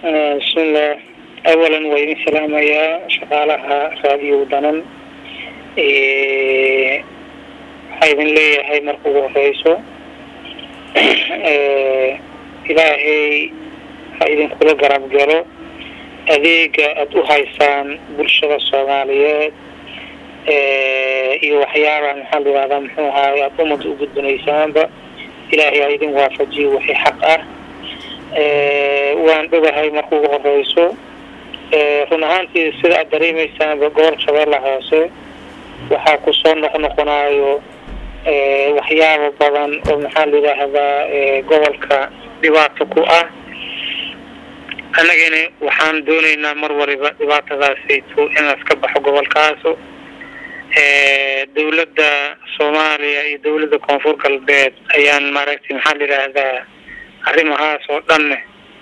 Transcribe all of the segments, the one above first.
bismillah awalan waa idin salaamayaa shaqaalaha raadiyo danan waxaa idin leeyahay marka ugu horeyso ilaahay ha idinkula garab galo adeega aada u haysaan bulshada soomaaliyeed iyo waxyaabaha maxaa la yihahdaa muxuu ahaay aada umada u gudbanaysaanba ilaahay ha idin waafajiyo wixii xaq ah waan dhogahay marka ugu horeyso run ahaantii sida aad dareemaysaanba gobol shabeella hoose waxaa kusoo noqnoqonayo waxyaaba badan oo maxaa la yidhaahdaa gobolka dhibaato ku ah annagana waxaan doonaynaa mar waliba dhibaatadaasayto inaas ka baxo gobolkaaso dawladda soomaaliya iyo dawladda koonfur galbeed ayaan maaragtay maxaa la yidhaahdaa arrimahaas oo dhanne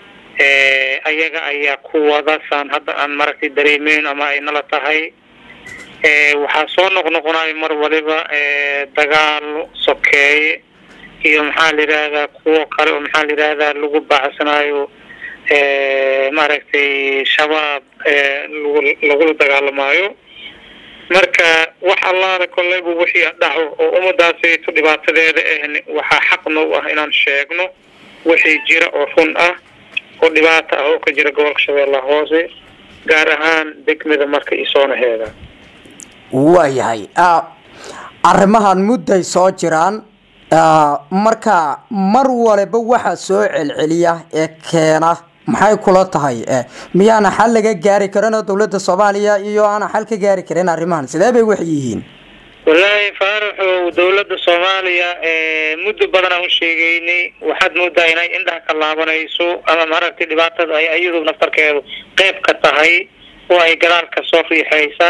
ayaga ayaa ku wada saan hadda aan maaragtay dareemeyn ama ay nala tahay waxaa soo noqnoqonayo mar waliba dagaalo sokeeye iyo maxaa la yidhaahdaa kuwo kale oo maxaa la yidhaahdaa lagu baacsanayo maaragtay shabaab lagula dagaalamaayo marka wax allaala kolleyba wixii dhaco oo ummadaasayto dhibaatadeeda ahn waxaa xaqna u ah inaan sheegno wixii jira oo run ah oo dhibaato ah oo ka jira gobolka shabeellaha hoose gaar ahaan degmada marka iyo soonaheeda waayahay arrimahan mudday soo jiraan marka mar waliba waxaa soo celceliya ee keena maxay kula tahay miyaana xal laga gaari karin oo dawladda soomaaliya iyo aana xal ka gaari karin arrimahan sidee bay wax yihiin wallaahi faaraxow dawladda soomaaliya muddo badan aan u sheegeynay waxaad moodaa inay indhaha ka laabanayso ama maaragtay dhibaatada ay iyadu naftarkeedu qeyb ka tahay oo ay gadaalka soo riixaysa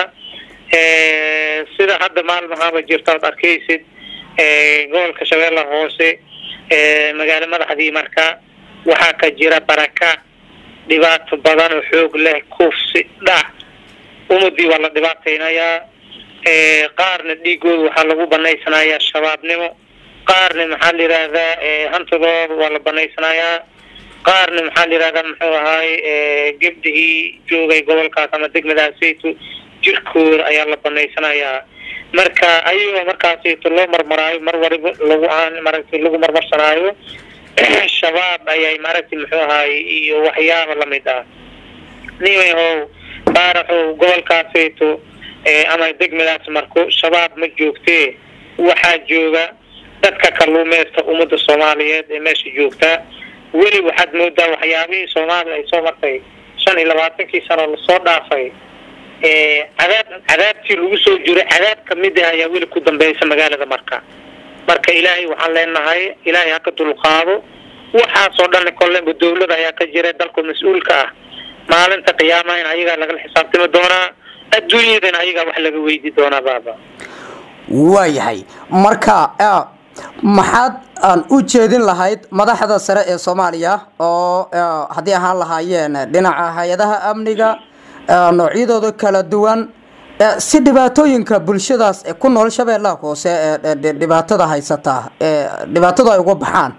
sida hadda maalmahaaba jirta ad arkaysid gobolka shabeella hoose magaalo madaxdii marka waxaa ka jira baraka dhibaato badan oo xoog leh kufsi dhac ummadii waa la dhibaataynayaa qaarna dhiigooda waxaa lagu banaysanayaa shabaabnimo qaarna maxaa la yidhaahdaa hantidooda waa la banaysanayaa qaarna maxaa la yidhahdaa muxuu ahaay gebdihii joogay gobolkaas ama degmadaasayto jirkooda ayaa la banaysanayaa marka ayagoo markaasayto loo marmaraayo mar waliba lagu aan maaragtay lagu marmarsanaayo shabaab ayay maaragtay muxuu ahaay iyo waxyaaba lamid ah nimahow baaraxow gobolkaasayto ama degmadaas marko shabaab ma joogtee waxaa jooga dadka kalluumeysta ummadda soomaaliyeed ee meesha joogta weli waxaad moodaa waxyaabihii soomaaliya ay soo martay shan iyo labaatankii sano lasoo dhaafay cadaab cadaabtii lagu soo jiray cadaab kamid ah ayaa weli ku dambeysa magaalada marka marka ilaahay waxaan leenahay ilaahay haka dulqaado waxaasoo dhan kolleyba dawlada ayaa ka jira dalku mas-uulka ah maalinta qiyaamaha in ayagaa lagala xisaabtami doonaa adduunyadana ayagaa wax laga weydi doonaa baaba waayahay marka maxaad aan u jeedin lahayd madaxda sare ee soomaaliya oo haddii ahaan lahaayeen dhinaca hay-adaha amniga noocyadooda kala duwan si dhibaatooyinka bulshadaas ku nool shabeellaha hoose ee dhibaatada haysataa dhibaatada ay uga baxaan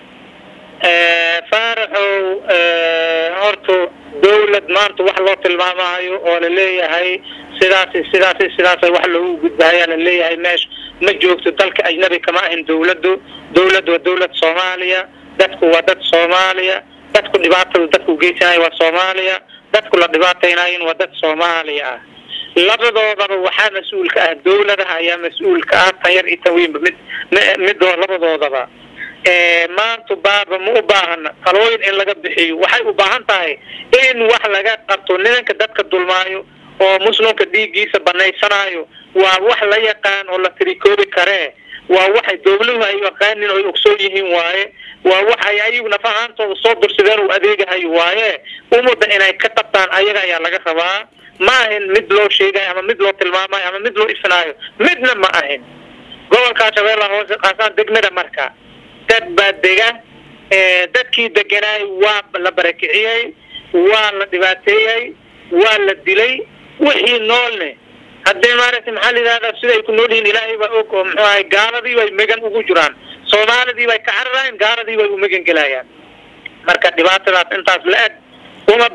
faaraxow horta dawlad maanta wax loo tilmaamayo oo laleeyahay sidaas sidaas sidaas wax loogu gudbahayaa laleeyahay meesha ma joogto dalka ajnabi kama ahin dawladdu dawladdu waa dawlad soomaaliya dadku waa dad soomaaliya dadku dhibaatada dadku geysanayo waa soomaaliya dadku la dhibaataynayin waa dad soomaaliya ah labadoodaba waxaa mas-uulka ah dawladaha ayaa mas-uulka ah tan yar iyo tan weynba mid midoo labadoodaba maanta baaba ma u baahana talooyin in laga bixiyo waxay u baahan tahay in wax laga qabto nimanka dadka dulmaayo oo muslimka dhiiggiisa banaysanayo waa wax la yaqaan oo la tirikoobi karee waa waxay dawladuhu ay yaqaanin oo ay ogsoon yihiin waaye waa waxay ayagu nafahaantooda soo dursideen uu adeegahayo waaye ummadda inay ka qabtaan ayaga ayaa laga rabaa ma ahin mid loo sheegayo ama mid loo tilmaamayo ama mid loo ifinaayo midna ma ahin gobolka shabeellaha hoose qaasaan degmada marka dad baa dega dadkii deganaay waa la barakiciyey waa la dhibaateeyey waa la dilay wixii noolne haddii maaragtay maxaa la yidhahdaa siday ku nool yihiin ilaahay baa og oo muxuu ahay gaaladii bay megan ugu jiraan soomaalidii bay ka cararayaan gaaladii bay u megan gelayaan marka dhibaatadaas intaas la eg uma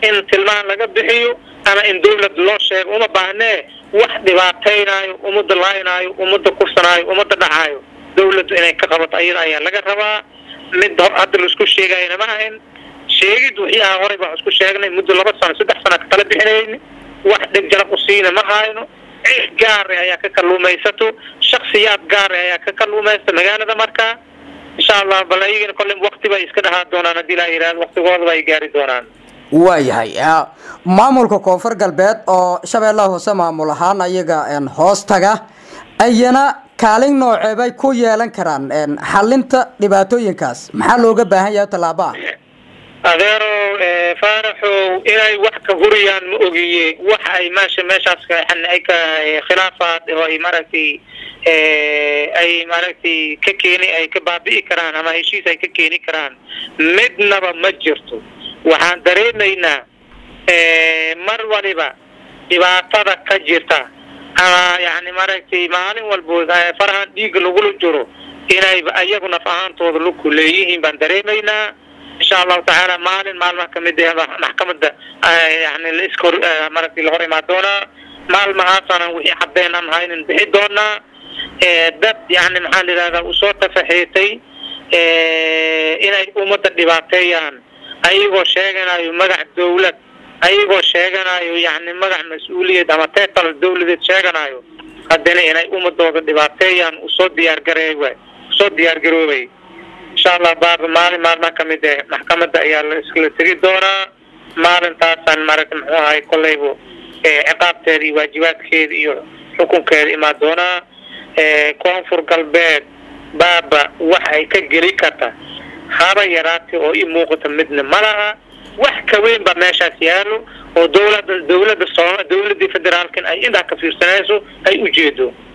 in tilmaan laga bixiyo ama in dawlad loo sheego uma baahnee wax dhibaataynaayo ummadda laaynaayo ummadda kursanaayo ummadda dhacaayo dawladdu inay ka qabato ayada ayaa laga rabaa mid hadda laisku sheegayana ma ahayn sheegid wixii aha horey baan isku sheegnay muddo laba sano saddex sana ka tala bixinayni wax dheg jarab usiina ma hayno cid gaare ayaa ka kalluumaysato shaksiyaad gaare ayaa ka kalluumaysta magaalada markaa insha allah bal ayagana kolle wakti bay iska dhahaa doonaan haddii laa yihahdo waktigoodaba ay gaari doonaan waayahay maamulka koonfur galbeed oo shabeellaha hoose maamul ahaan ayaga hoos taga ayana kaalin noocee bay ku yeelan karaan xalinta dhibaatooyinkaas maxaa looga baahan yahay tallaabo ah adeero faaraxow inay wax ka huriyaan ma ogiye wax ay meesha meeshaas ay ka khilaafaad oo ay maaragtay ay maaragtay ka keeni ay ka baabi'i karaan ama heshiis ay ka keeni karaan midnaba ma jirto waxaan dareemaynaa mar waliba dhibaatada ka jirta ama yani maaragtay maalin walbood farahan dhiigga lagula jiro inayba ayagu naf ahaantooda laku leeyihiin baan dareemaynaa insha allahu tacaala maalin maalmaha kamid maxkamada yani laiska hor maaragtay lahor imaan doonaa maalmahaasana wixii cadeen aan haynin bixi doonaa dad yani maxaa la yidhahdaa usoo tafaxiitay inay ummadda dhibaateeyaan ayagoo sheeganayo magac dawlad ayagoo sheeganayo yani magac mas-uuliyad ama tetal dawladeed sheeganayo haddana inay ummadooda dhibaateeyaan usoo diyaargareey usoo diyaargaroobay insha allah baaba maalin maalmaha kamid eh maxkamada ayaa la iskala tegi doonaa maalintaasaan maaragta muxuu ahay kolleybu ciqaabteeda iyo waajibaadkeeda iyo xukunkeeda imaan doonaa koonfur galbeed baaba wax ay ka geli karta haba yaraatay oo i muuqata midna ma laha wax ka weyn baa meeshaas yaalo oo dawlada dawladda sooma dawladii federaalkan ay indhaha ka fiirsanayso ay ujeedo